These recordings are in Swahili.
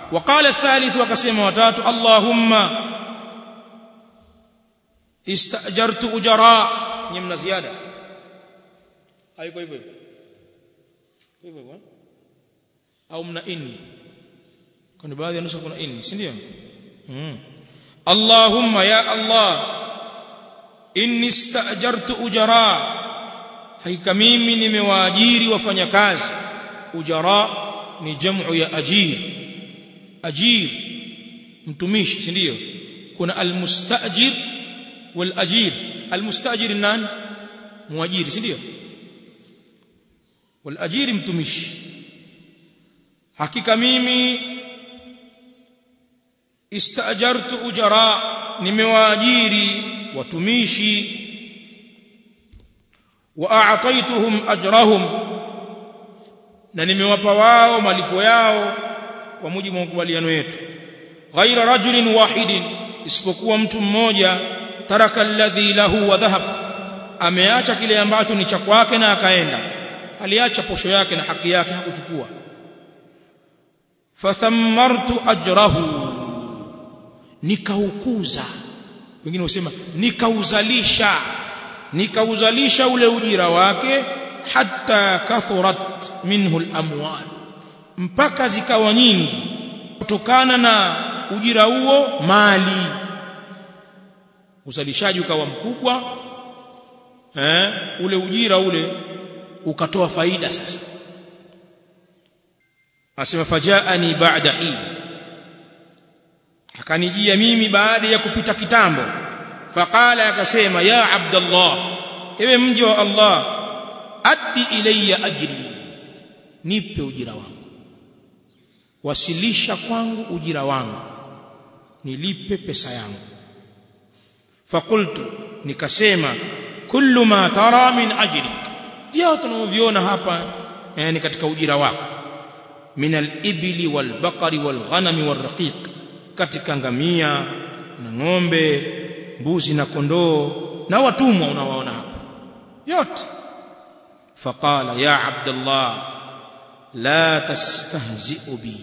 وقال الثالث وكسم وتات اللهم استأجرت أجراء نمنا زيادة أيكو hivyo hivyo hivyo au mna inni kuna baadhi ya nusu kuna inni si ndio mm. Allahumma ya Allah inni istaajartu ujara hakika mimi nimewaajiri wafanyakazi ujara ni jamu ya ajir ajir mtumishi si ndio kuna almustajir wal ajir almustajir nani muajiri si ndio wal ajiri mtumishi hakika mimi istajartu ujara nimewaajiri watumishi wa a'taituhum ajrahum na nimewapa wao malipo yao kwa mujibu wa makubaliano yetu ghaira rajulin wahidin isipokuwa mtu mmoja taraka alladhi lahu wa dhahab ameacha kile ambacho ni cha kwake na akaenda aliacha posho yake na haki yake hakuchukua fathammartu ajrahu nikaukuza wengine husema nikauzalisha nikauzalisha ule ujira wake hatta kathurat minhu al-amwal mpaka zikawa nyingi kutokana na ujira huo mali uzalishaji ukawa mkubwa eh ule ujira ule ukatoa faida sasa asema fajaani ba'da hin akanijia mimi baada ya kupita kitambo faqala akasema ya abdallah ewe mji wa allah addi ilayya ajri nipe ujira wangu wasilisha kwangu ujira wangu nilipe pesa yangu fakultu nikasema kullu ma tara min ajrik vyote tunavyoviona hapa yani katika ujira wako min al-ibli wal-baqari wal-ghanami wal-raqiq katika ngamia na ng'ombe mbuzi na kondoo na watumwa unawaona hapa yote faqala ya abdullah la tastahzi'u bi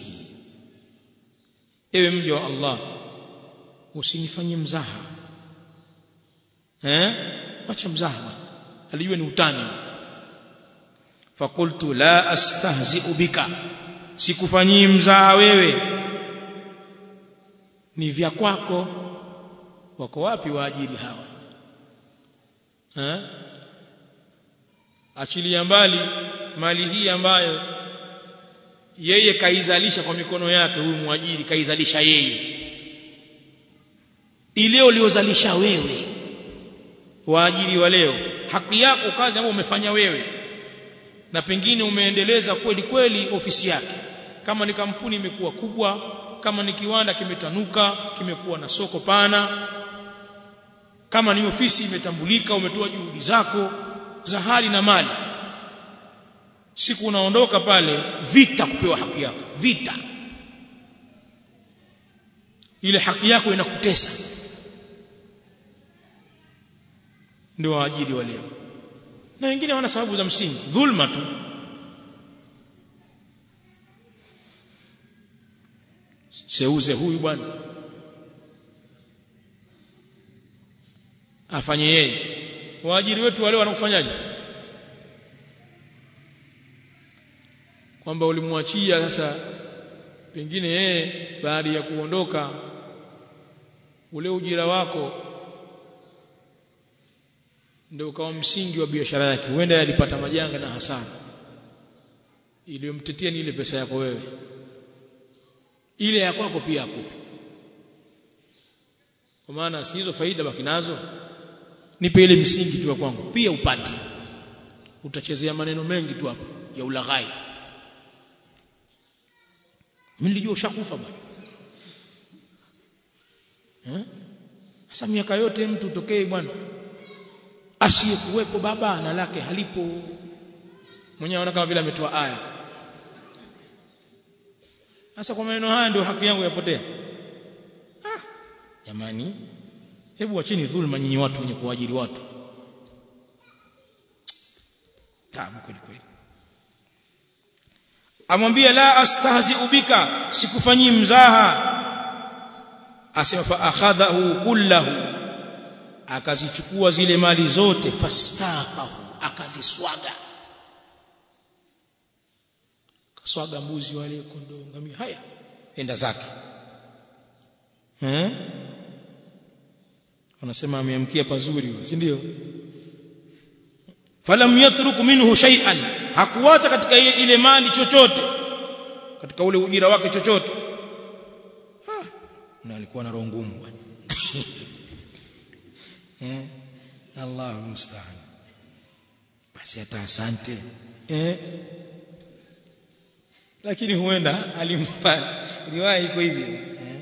ewe mja wa Allah usinifanye mzaha eh acha mzaha alijua ni utani fakultu la astahzi'u bika sikufanyii mzaha wewe ni vya kwako wako wapi waajiri hawa eh achilia mbali mali hii ambayo yeye kaizalisha kwa mikono yake huyu mwajiri kaizalisha yeye ile uliozalisha wewe waajiri wa leo haki yako kazi ambayo umefanya wewe na pengine umeendeleza kweli kweli ofisi yake kama ni kampuni imekuwa kubwa kama ni kiwanda kimetanuka kimekuwa na soko pana kama ni ofisi imetambulika umetoa juhudi zako za hali na mali siku unaondoka pale vita kupewa haki yako vita ile haki yako inakutesa ndio waajiri wa leo na wengine wana sababu za msingi dhulma tu seuze huyu bwana afanye yeye waajiri wetu wale wanakufanyaje kwamba ulimwachia sasa pengine yeye baada ya kuondoka ule ujira wako ndio ukawa msingi wa biashara yake huenda alipata majanga na hasara iliyomtetea ni ile pesa yako wewe ile ya kwako pia akupe kwa maana si hizo faida baki nazo nipe ile msingi tu kwangu pia upate utachezea maneno mengi tu hapo ya ulaghai mimi nilijua ushakufa bwana eh sasa miaka yote mtu tokee bwana asiyekuwepo baba na lake halipo mwenyewe anaona kama vile ametoa aya sasa kwa maneno haya ndio haki yangu yapotea ah jamani hebu wacheni dhulma nyinyi watu wenye kuajiri watu tabu kweli kweli amwambia la astahzi'u bika sikufanyii mzaha asema fa akhadhahu kullahu akazichukua zile mali zote fastaqahu akaziswaga kaswaga mbuzi wale kondoo ngamia haya enda zake eh wanasema ameamkia pazuri si ndio falam yatruk minhu shay'an hakuacha katika ile mali chochote katika ule ujira wake chochote ah na alikuwa na roho ngumu bwana eh Allahu musta'an basi hata asante eh lakini huenda alimpa riwaya iko hivi eh?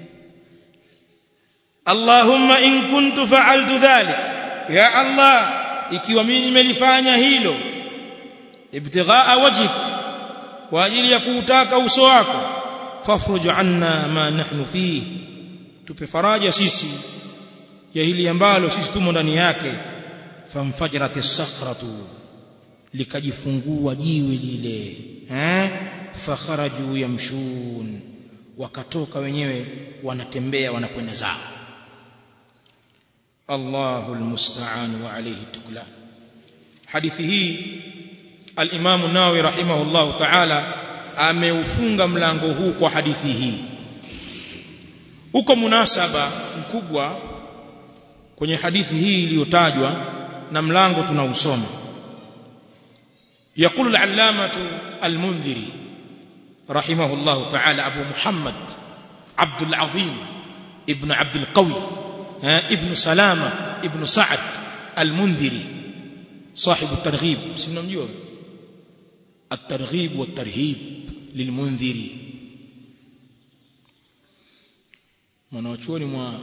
Allahumma in kuntu fa'altu dhalik ya Allah ikiwa mimi nimelifanya hilo ibtighaa wajhik kwa ajili ya kuutaka uso wako fafruj anna ma nahnu fihi tupe faraja sisi ya hili ambalo sisi tumo ndani yake famfajrat as-sakhratu likajifungua jiwe lile eh fakharaju yamshun wakatoka wenyewe wanatembea wanakwenda zao Allahu almusta'an wa alayhi tuklan hadithi hii al-Imam an-Nawawi rahimahullah ta'ala ameufunga mlango huu kwa hadithi hii uko munasaba mkubwa kwenye hadithi hii iliyotajwa na mlango tunausoma يقول العلامة المنذري رحمه الله تعالى أبو محمد عبد العظيم ابن عبد القوي ابن سلامة ابن سعد المنذري صاحب الترغيب سمنا مجيوه الترغيب والترهيب للمنذري mwanachuoni mwa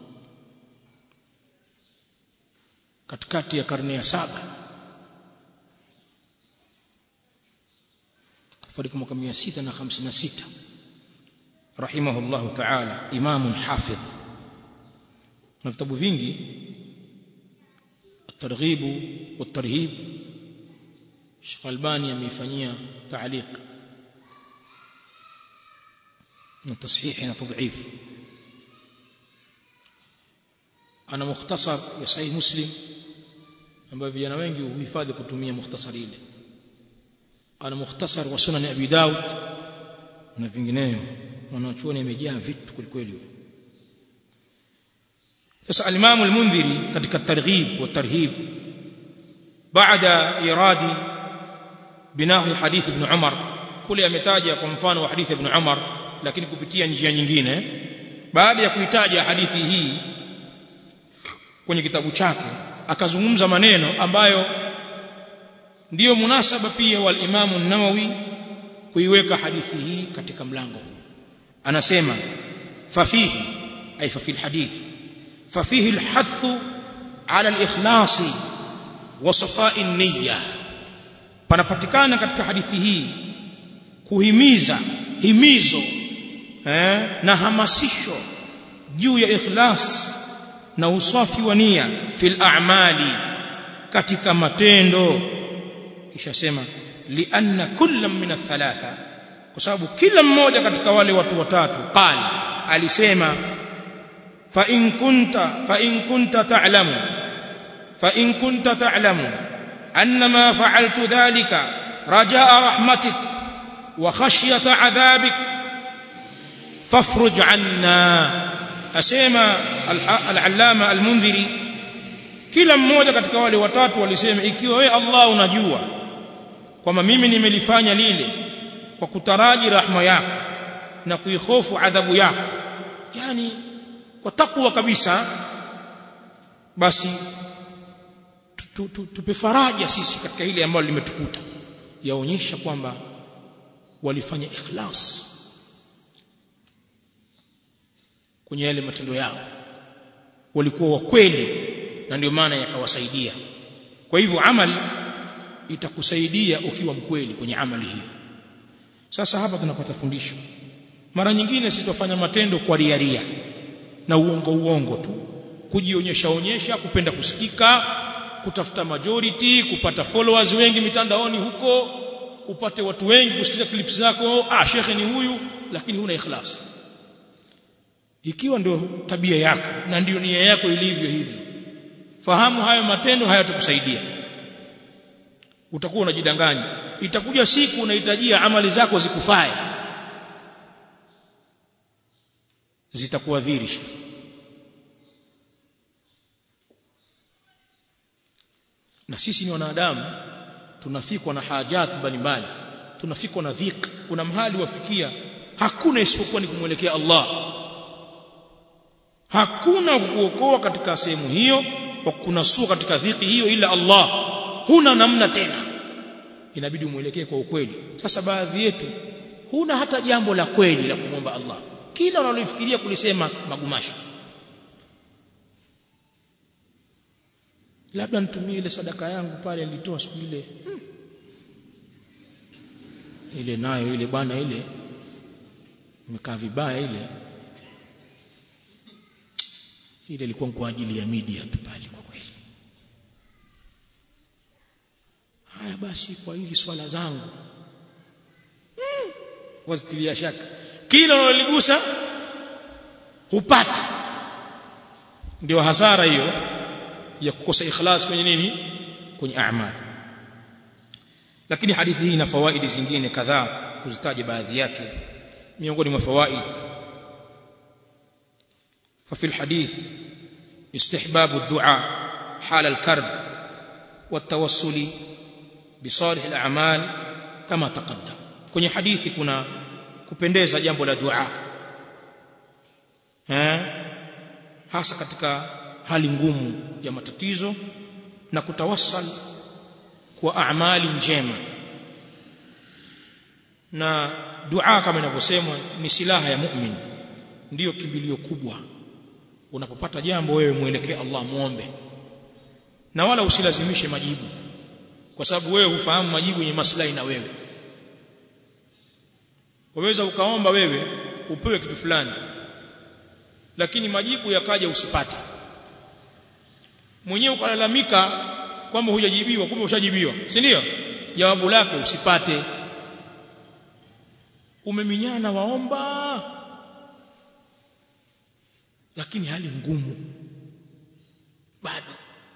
katikati ya karne ya saba kafariki mwaka 656 rahimahullahu ta'ala imamun hafidh na vitabu vingi الترغيب والترهيب Sheikh Albani ameifanyia ta'liq na tashihi na tadhif ana mukhtasar ya sahih muslim ambayo vijana wengi huhifadhi kutumia mukhtasari ile ana mukhtasar wa sunan abi daud na vinginevyo wanachuoni imejaa vitu kwelikweli sasa al-imam al-mundhiri katika targhib wa tarhib baada iradi binahi hadith ibn umar kule ametaja kwa mfano wa hadith ibn umar lakini kupitia njia nyingine baada ya kuitaja hadithi hii kwenye kitabu chake akazungumza maneno ambayo ndiyo munasaba pia wal Imam an-Nawawi kuiweka hadithi hii katika mlango huu anasema fafihi ay fa fil hadith fafihi al-hath ala al-ikhlas wa safa'i niyya panapatikana katika hadithi hii kuhimiza himizo eh, na hamasisho juu ya ikhlas na usafi wa nia fil a'mali katika matendo kisha sema lianna kullam min athalatha kwa sababu kila mmoja katika wale watu watatu qal alisema fa in kunta fa in kunta ta'lamu fa in kunta ta'lamu annama fa'altu dhalika rajaa rahmatik wa khashyata 'adhabik fafruj 'anna asema al-allama al-mundhiri kila mmoja katika wale watatu walisema ikiwa wewe Allah unajua kwamba mimi nimelifanya lile kwa kutaraji rahma yako na kuihofu adhabu yako yani kwa takwa kabisa basi tupe faraja sisi katika ile ambalo limetukuta yaonyesha kwamba walifanya ikhlas kwenye yale matendo yao walikuwa wa kweli na ndio maana yakawasaidia kwa hivyo amali itakusaidia ukiwa mkweli kwenye amali hiyo sasa hapa tunapata fundisho mara nyingine sitofanya matendo kwa riaria na uongo uongo tu kujionyesha onyesha kupenda kusikika kutafuta majority kupata followers wengi mitandaoni huko upate watu wengi kusikiza clips zako ah shekhe ni huyu lakini huna ikhlas ikiwa ndio tabia yako na ndio nia yako ilivyo hivyo fahamu hayo matendo hayatakusaidia utakuwa unajidanganya itakuja siku unahitajia amali zako zikufae zitakuadhiri na sisi ni wanadamu tunafikwa na hajat mbalimbali tunafikwa na dhik kuna mahali wafikia hakuna isipokuwa ni kumwelekea Allah hakuna kukuokoa katika sehemu hiyo wa kunasua katika dhiki hiyo ila Allah huna namna tena inabidi umwelekee kwa ukweli sasa baadhi yetu huna hata jambo la kweli la kumwomba Allah kila unalofikiria kulisema magumashi labda nitumie ile sadaka yangu pale nilitoa siku ile hmm. ile nayo ile bwana ile imekaa vibaya ile ile ilikuwa kwa ajili ya media tu pale kwa kweli haya basi kwa hizi swala zangu hmm. wazitilia shaka kila unaligusa hupati ndio hasara hiyo ya kukosa ikhlas kwenye nini kwenye a'mal lakini hadithi hii ina fawaidi zingine kadhaa kuzitaja baadhi yake miongoni mwa fawaid ففي الحديث استحباب الدعاء حال الكرب والتوسل بصالح الاعمال كما تقدم kwenye hadithi kuna kupendeza jambo la dua eh hasa katika hali ngumu ya matatizo na kutawassal kwa amali njema na dua kama inavyosemwa ni silaha ya mu'min ndiyo kimbilio kubwa unapopata jambo wewe muelekee Allah muombe na wala usilazimishe majibu kwa sababu wewe hufahamu majibu yenye maslahi na wewe waweza ukaomba wewe upewe kitu fulani lakini majibu yakaja usipate mwenyewe ukalalamika kwamba hujajibiwa kumbe ushajibiwa si ndio jawabu lake usipate umeminyana waomba lakini hali ngumu bado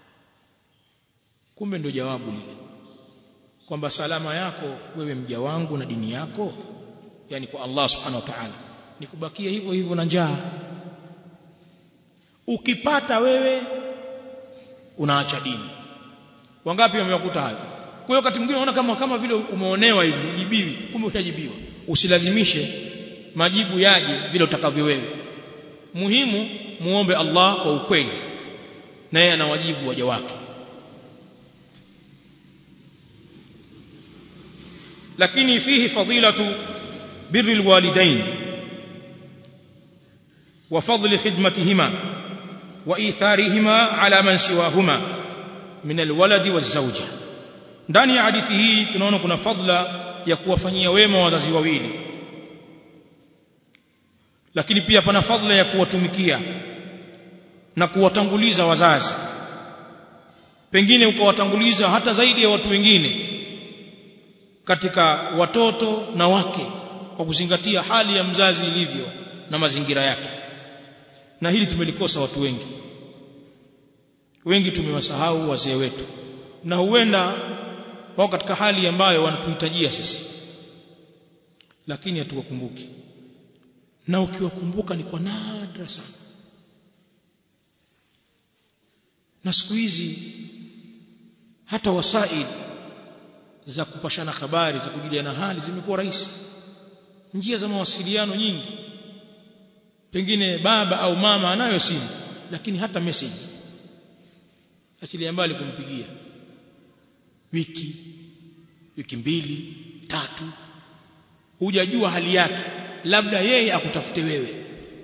kumbe ndio jawabu lile kwamba salama yako wewe mja wangu na dini yako yani kwa Allah subhanahu wa ta'ala ni kubakia hivyo hivyo na njaa ukipata wewe unaacha dini wangapi wamewakuta hayo kwa hiyo wakati mwingine unaona kama kama vile umeonewa hivi ujibiwi kumbe ushajibiwa usilazimishe majibu yaje vile utakavyo wewe muhimu muombe Allah kwa ukweli na yeye anawajibu waja wake lakini fihi fadilatu birri alwalidain wa fadli khidmatihima wa itharihima ala man siwahuma min alwaladi wazawja ndani ya hadithi hii tunaona kuna fadla ya kuwafanyia wema wazazi wawili lakini pia pana fadla ya kuwatumikia na kuwatanguliza wazazi pengine ukawatanguliza hata zaidi ya watu wengine katika watoto na wake kwa kuzingatia hali ya mzazi ilivyo na mazingira yake na hili tumelikosa watu wengi wengi tumewasahau wazee wetu na huenda wao katika hali ambayo wanatuhitajia sisi lakini hatuwakumbuki na ukiwakumbuka ni kwa nadra sana na siku hizi hata wasaid za kupashana habari za kujuliana hali zimekuwa rahisi njia za mawasiliano nyingi pengine baba au mama anayo simu lakini hata message achilia mbali kumpigia wiki wiki mbili tatu hujajua hali yake labda yeye akutafute wewe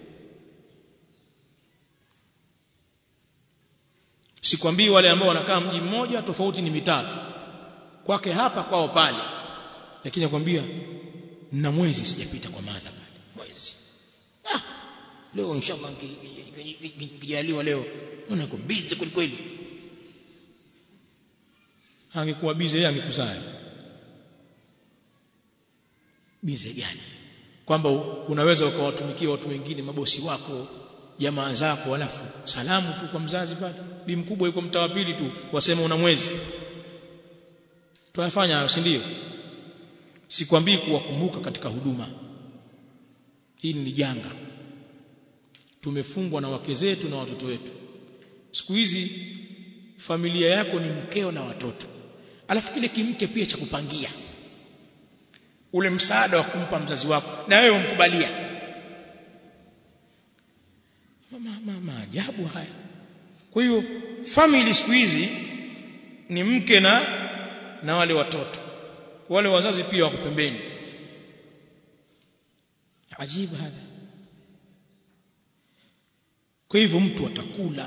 sikwambii wale ambao wanakaa mji mmoja tofauti ni mitatu kwake hapa kwao pale lakini nakwambia na mwezi sijapita kwa madha pale mwezi ah leo inshallah nikijaliwa leo mbona niko busy kweli kweli angekuwa busy yeye angekusaya bize gani kwamba unaweza ukawatumikia watu wengine mabosi wako jamaa zako alafu salamu tu kwa mzazi pale bi mkubwa yuko mtaa pili tu wasema una mwezi tunafanya hayo si ndio sikwambii kuwakumbuka katika huduma hili ni janga tumefungwa na wake zetu na watoto wetu siku hizi familia yako ni mkeo na watoto alafu kile kimke pia cha kupangia ule msaada wa kumpa mzazi wako na wewe umkubalia maajabu haya kwa hiyo family siku hizi ni mke na na wale watoto wale wazazi pia wako pembeni ajibu hadha kwa hivyo mtu atakula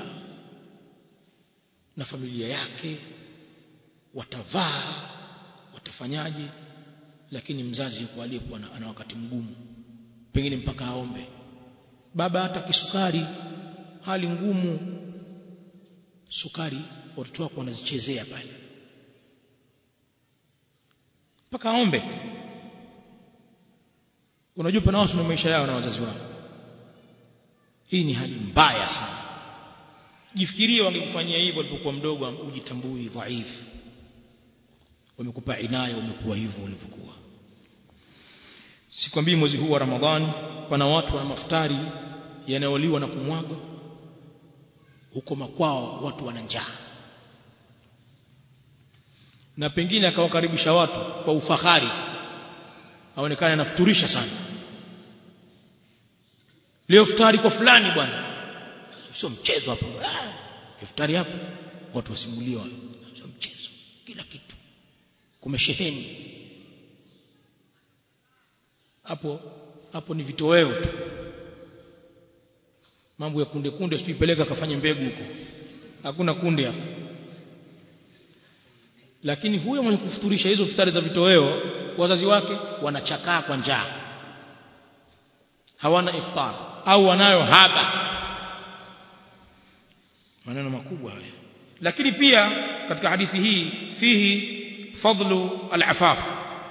na familia yake watavaa watafanyaje lakini mzazi yuko aliyekuwa ana wakati mgumu pengine mpaka aombe baba hata kisukari hali ngumu sukari watoto wako wanazichezea pale mpaka aombe unajua pana watu na maisha yao na wazazi wao hii ni hali mbaya sana jifikirie wangekufanyia hivyo walipokuwa mdogo ujitambui dhaifu wamekupa inaya umekuwa hivyo ulivyokuwa sikwambii mwezi huu wa Ramadhani pana watu wana maftari yanayoliwa na kumwaga huko makwao watu wana njaa na pengine akawakaribisha watu kwa ufahari aonekane anafuturisha sana leo futari kwa fulani bwana sio mchezo hapo ah, futari hapo watu wasimuliwa sio mchezo kila kitu kumesheheni hapo hapo ni vitoweo tu mambo ya kunde kunde usipeleka kafanye mbegu huko hakuna kunde hapo lakini huyo mwenye kufuturisha hizo futari za vitoweo wazazi wake wanachakaa kwa njaa hawana iftar au wanayo haba maneno makubwa haya lakini pia katika hadithi hii fihi fadlu al-afaf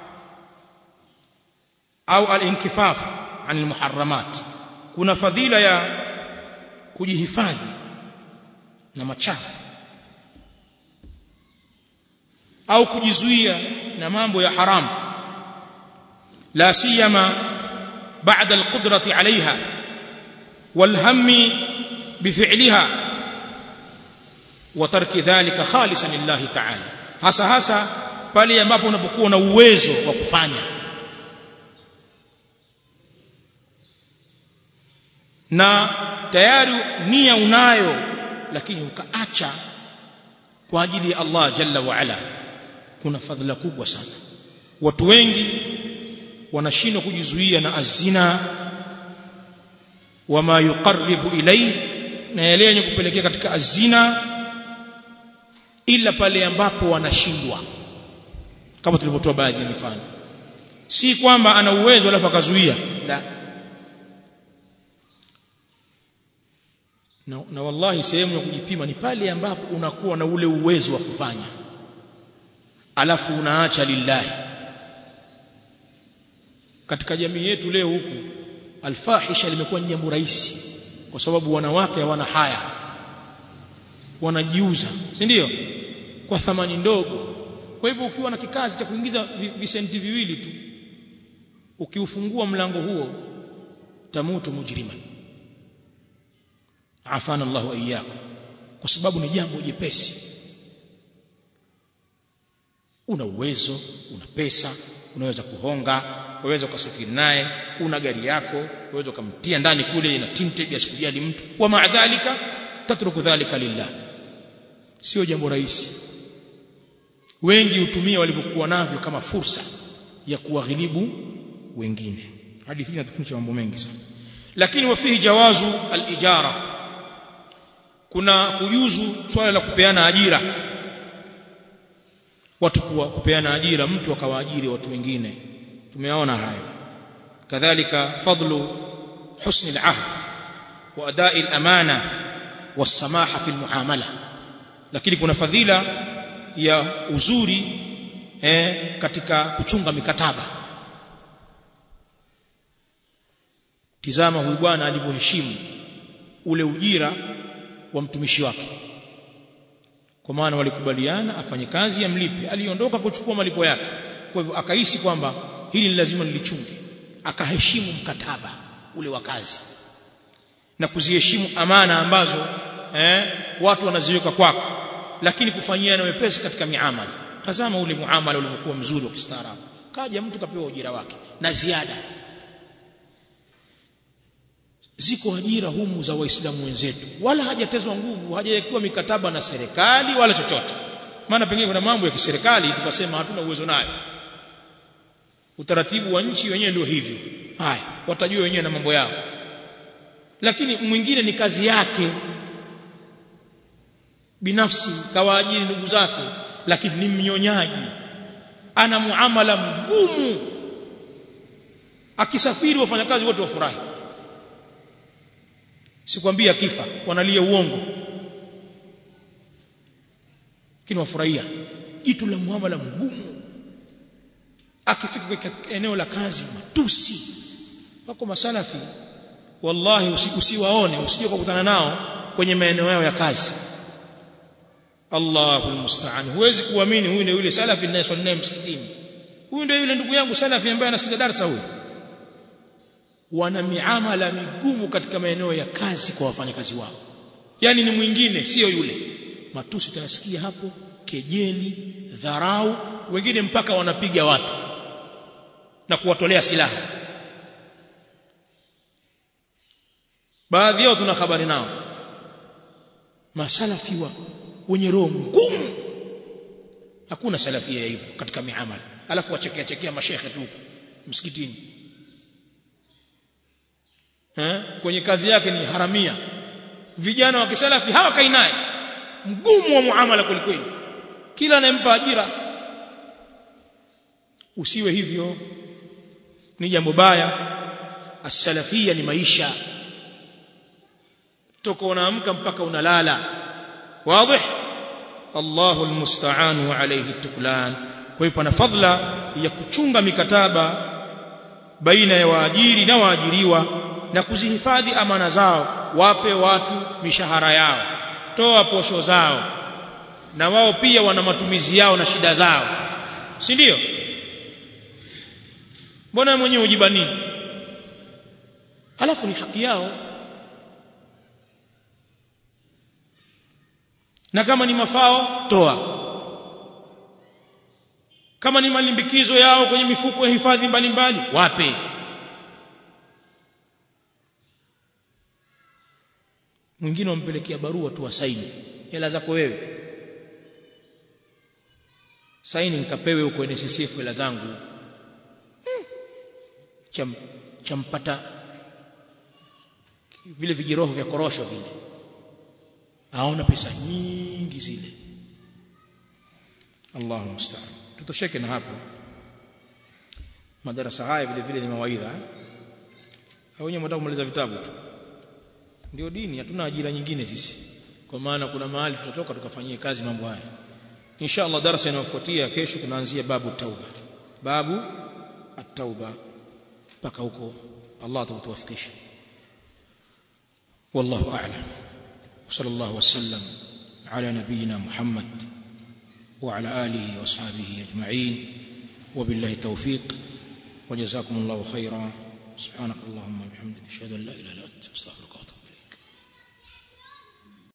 au al-inkifaf an al-muharramat kuna fadhila ya kujihifadhi na machafu au kujizuia na mambo ya haramu la siyama بعد القدرة عليها والهم بفعلها وترك ذلك خالصا لله تعالى hasa hasa pale ambapo unapokuwa na uwezo wa kufanya na tayari nia unayo lakini ukaacha kwa ajili ya Allah jalla wa ala kuna fadhila kubwa sana watu wengi wanashindwa kujizuia na azina wama yuqarribu ilayhi na yale yenye kupelekea katika azina ila pale ambapo wanashindwa kama tulivyotoa baadhi ya mifano si kwamba ana uwezo alafu akazuia la na, na wallahi sehemu ya kujipima ni pale ambapo unakuwa na ule uwezo wa kufanya alafu unaacha lillahi katika jamii yetu leo huku alfahisha limekuwa ni jambo rahisi kwa sababu wanawake hawana haya wanajiuza si ndio kwa thamani ndogo kwa hivyo ukiwa na kikazi cha kuingiza visenti viwili tu ukiufungua mlango huo tamutu mujriman afana Allahu iyyakum kwa sababu ni jambo jepesi una uwezo una pesa unaweza kuhonga unaweza kusafiri naye una gari yako unaweza kumtia ndani kule ina tinted asikujali mtu wa maadhalika tatruku dhalika lillah sio jambo rahisi wengi hutumia walivyokuwa navyo kama fursa ya kuwaghilibu wengine hadithi hii inatufundisha mambo mengi sana lakini wafihi jawazu al-ijara kuna kujuzu swala la kupeana ajira watu kuwa kupeana ajira mtu akawaajiri watu wengine tumeona hayo kadhalika fadlu husni al-ahd wa adai al-amana was-samaha fi al-muamala lakini kuna fadhila ya uzuri eh, katika kuchunga mikataba tizama huyu bwana alivyoheshimu ule ujira wa mtumishi wake kwa maana walikubaliana afanye kazi amlipe aliondoka kuchukua malipo yake kwa hivyo akahisi kwamba hili ni lazima nilichunge akaheshimu mkataba ule wa kazi na kuziheshimu amana ambazo eh, watu wanaziweka kwako lakini kufanyia na wepesi katika miamala tazama ule muamala ulivyokuwa mzuri wa kistaarabu kaja mtu kapewa ujira wake na ziada ziko ajira humu za waislamu wenzetu wala hajatezwa nguvu hajawekewa mikataba na serikali wala chochote maana pengine kuna mambo ya kiserikali tukasema hatuna uwezo nayo utaratibu wa nchi wenyewe ndio hivyo haya watajua wenyewe na mambo yao lakini mwingine ni kazi yake binafsi kawaajiri ndugu zake lakini ni mnyonyaji ana muamala mgumu akisafiri wafanyakazi wote wafurahi sikwambia kifa wanalia uongo lakini wafurahia jitu la muamala mgumu akifika katika eneo la kazi matusi wako masalafi wallahi usiwaone usije kukutana nao kwenye maeneo yao ya kazi Allahu almusta'an huwezi kuamini huyu ndio yule salafi ninayeswali naye msikitini huyu ndio yule ndugu yangu salafi ambaye anasikiza darasa huyu wana miamala migumu katika maeneo ya kazi kwa wafanyakazi wao yani ni mwingine sio yule matusi utayasikia hapo kejeli dharau wengine mpaka wanapiga watu na kuwatolea silaha baadhi yao tuna habari nao masalafi wa wenye roho ngumu hakuna salafia ya hivyo katika miamala alafu wachekea chekea mashekhe tu msikitini eh kwenye kazi yake ni haramia vijana wa kisalafi hawakai naye mgumu wa muamala kwelikweli kila anayempa ajira usiwe hivyo ni jambo baya as-salafia ni maisha toka unaamka mpaka unalala wazi Allahu almusta'an wa alayhi tuklan kwa hiyo pana fadla ya kuchunga mikataba baina ya waajiri na waajiriwa na kuzihifadhi amana zao wape watu mishahara yao toa posho zao na wao pia wana matumizi yao na shida zao si ndio mbona mwenyewe ujibani alafu ni haki yao na kama ni mafao toa kama ni malimbikizo yao kwenye mifuko ya hifadhi mbalimbali wape mwingine wampelekea barua tu wasaini hela zako wewe saini nikapewe huko NSSF hela zangu hmm. cham champata vile vijiroho vya korosho vile aona pesa nyingi zile Allahu musta'an tutosheke na hapo madarasa haya vile vile ni mawaidha au wenyewe mtaka kumaliza vitabu tu ndio dini hatuna ajira nyingine sisi kwa maana kuna mahali tutatoka tukafanyie kazi mambo haya insha Allah darasa inayofuatia kesho tunaanzia babu tauba babu at-tauba mpaka huko Allah atatuwafikisha wallahu a'lam وصلى الله وسلم على نبينا محمد وعلى آله وأصحابه أجمعين وبالله التوفيق وجزاكم الله خيرا سبحانك اللهم وبحمدك اشهد ان لا اله الا انت استغفرك